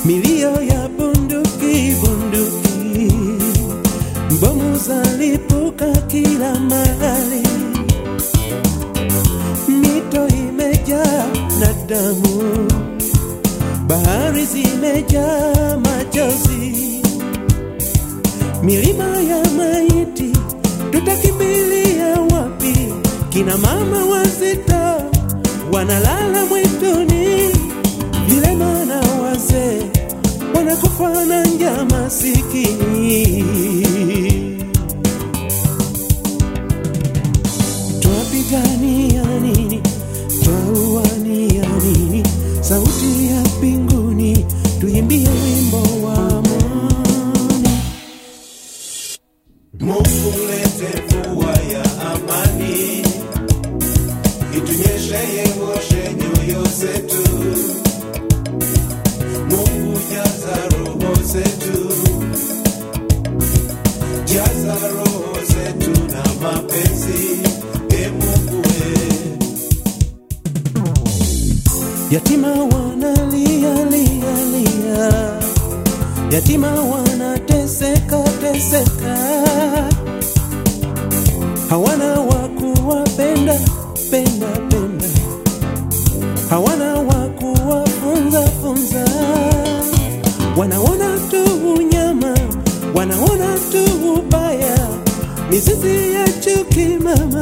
milio ya bunduki bunduki, bomu zalipuka kila mahali, mito imejaa na damu, bahari zimejaa machozi, milima ya maiti, tutakimbilia wapi? Kina mama wazito wanalala mwituni, vilema na wazee wanakufa na njaa masikini. Twapigania nini? Twauania nini? Sauti ya mbinguni, tuimbie wimbo wa amani. Mungu lete mvua ya amani, itunyeshe yengoshe nyoyo zetu. Mungu jaza roho zetu, jaza roho zetu na mapenzi. E Mungu we, Yatima wanalia lia lia, yatima wanateseka teseka, hawana wa kuwapenda penda penda, hawana wa kuwafunza funza, wanaona tu unyama, wanaona tu ubaya, mizizi ya chuki mama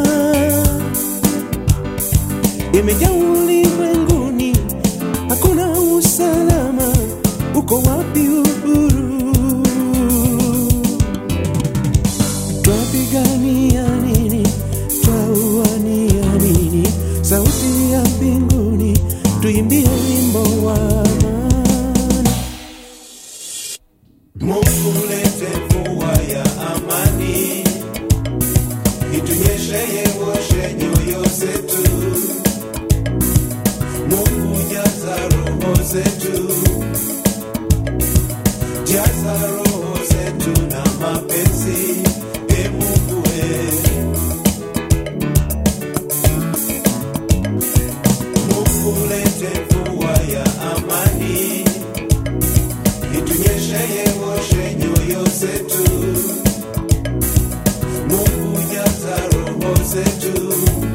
imejaa ulimwenguni, hakuna usalama. Uko wapi uhuru? Twapigania nini? Twauania nini? Sauti ya mbinguni, tuimbie wimbo wa amani. Mungu lete mvua ya amani, itunyeshe yengoshe nyoyo zetu. Mungu jaza roho zetu, jaza roho zetu na mapenzi. E Mungu we, Mungu lete mvua ya amani, itunyeshe yengoshe nyoyo zetu. Mungu jaza roho zetu,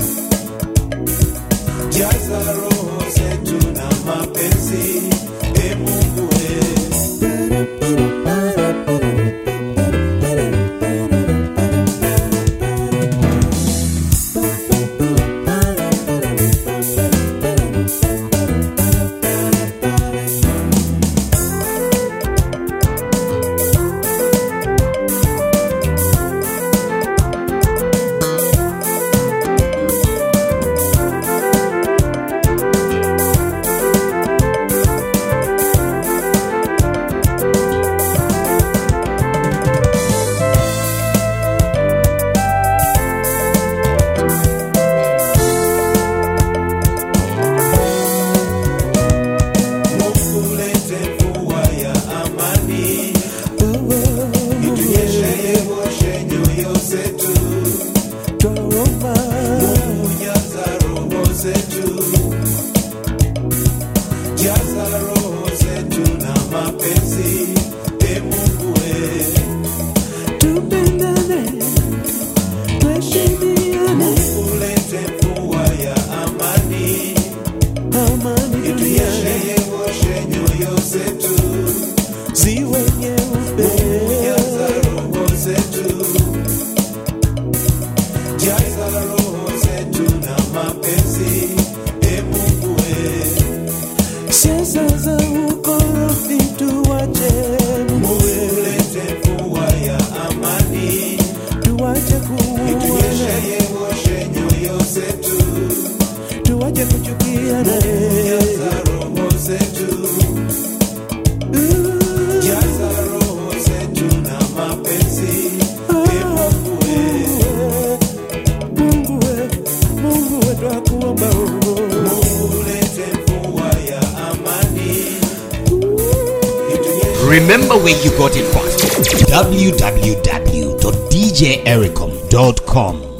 jaza roho zetu na mapenzi. E Mungu we, Mungu lete mvua ya amani, itunyeshe yengoshe nyoyo zetu. Twaomba Mungu jaza roho zetu, jaza roho zetu na mapenzi. E Mungu we, tupendane, tuheshimiane, Mungu lete mvua ya amani, amani itunyeshe duniani yengoshe nyoyo zetu. ziwe nyeupe. Mungu jaza roho zetu, jaza roho zetu na mapenzi. E Mungu we, Siasa za ukorofi tuwache, Mungu lete mvua ya amani, tuwache itunyeshe kuuana, yengoshe nyoyo zetu. tuwache kuchukiana. Jaza roho zetu, jaza roho zetu na mapenzi. E Mungu we, Mungu we, Mungu we, twakuomba oh. Mungu lete mvua ya amani, itunyeshe Remember where you got it from. www.djericom.com